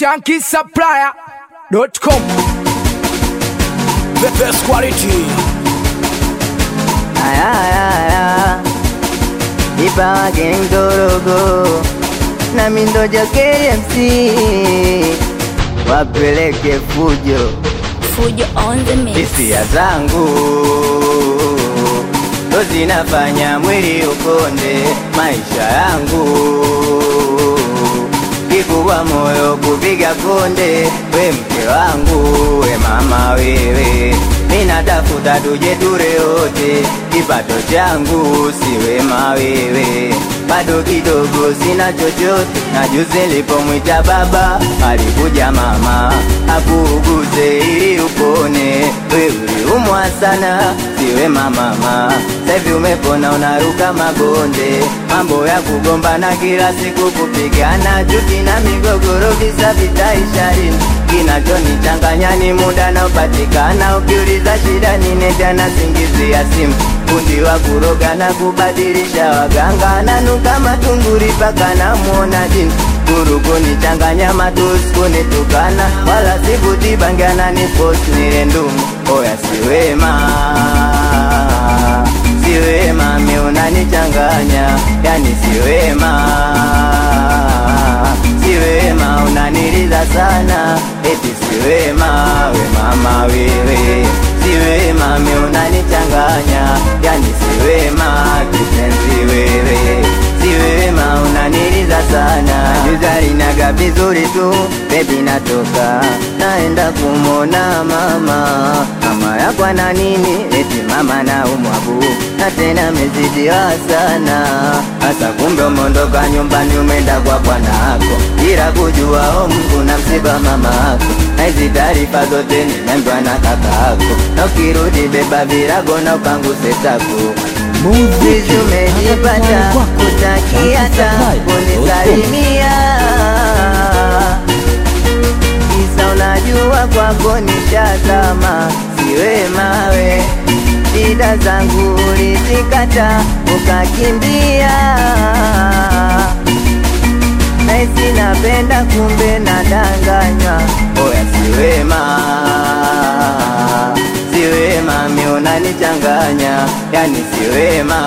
shankisupplier.com The best quality. Aya, aya, aya. Ipawa geng dorogo na mindojo KMC wapeleke fujo Fujo on the mix. hisia zangu ndo zinafanya mwili ukonde maisha yangu kikubwa moyo kupiga konde we mke wangu we mama wewe minatafuta tuje ture wote kipato changu si wema wewe bado kidogo sina chochote na juzi nilipomwita baba alikuja mama akuuguze ili upone we uliumwa sana siwe mama sahivi umepona unaruka mabonde mambo ya kugombana kila siku kupigana chuki na migogoro visa vitaisharini kinachonichanganya ni muda naopatikana ukiuliza shida nine jana singizia simu fundi wa kuroga na kubadilisha waganga nanuka matunguri paka namuona jini kuruguni changanya matusi kunitukana wala sivuti bangiana ni post nile ndumu oya siwema siwema mi unanichanganya yani siwema siwema unaniliza sana eti siwema we mama wewe siwema mi unanichanganya yani siwema kipenzi wewe siwema unaniliza sana juzalinaga vizuri tu bebi natoka naenda kumona mama mama yakwa na nini eti mama na umwabu na tena mezidiwa sana hasa kumbe umeondoka nyumbani umeenda kwa bwanako ila kujua o Mungu na msiba mama ako na hizi taarifa zote nimeambiwa na kakako na ukirudi beba virago na upanguse tako Sisi umejipata kutakiata kunisalimia Kisa unajua kwako nishazama siwe mawe shida zangu ulizikata ukakimbia naisi napenda kumbe nadanganywa oya siwema siwema mi unanichanganya yani siwema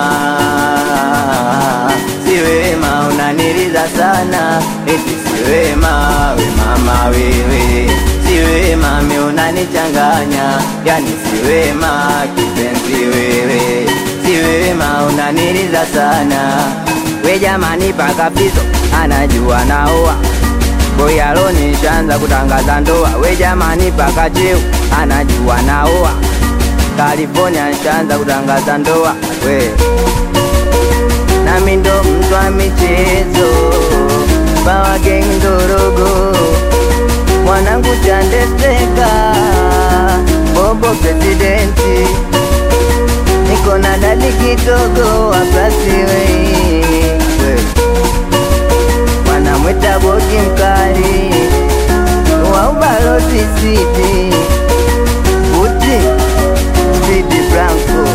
siwema unaniliza sana eti siwema we mama wewe siwema mi unanichanganya yani siwema kipenzi wewe siwema unaniliza sana we jamani paka pizo anajua naoa boyalo nishaanza kutangaza ndoa we jamani paka cheu anajua naoa California nishaanza kutangaza ndoa we nami ndo mtu wa michezo bawa geng ndorogo mwanangu chandesteka bobo presidenti niko na dadi kidogo wapasiwei wanamwita boki mkali wa ubalozi siti uti Sidi Franco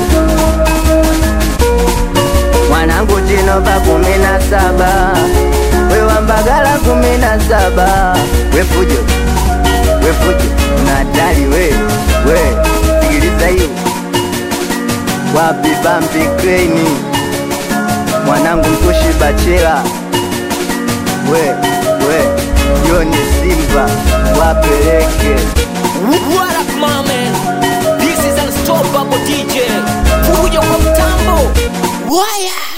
mwanangu Chinova kumi na saba wewa Mbagala kumi na saba wefujo wefujo unatali we we sikiliza hiyo wapi bambi kreni mwanangu mkushi bachela we we Joni Simba wapeleke What up, my man? This is unstoppable DJ. Fujo kwa mtambo. Waya.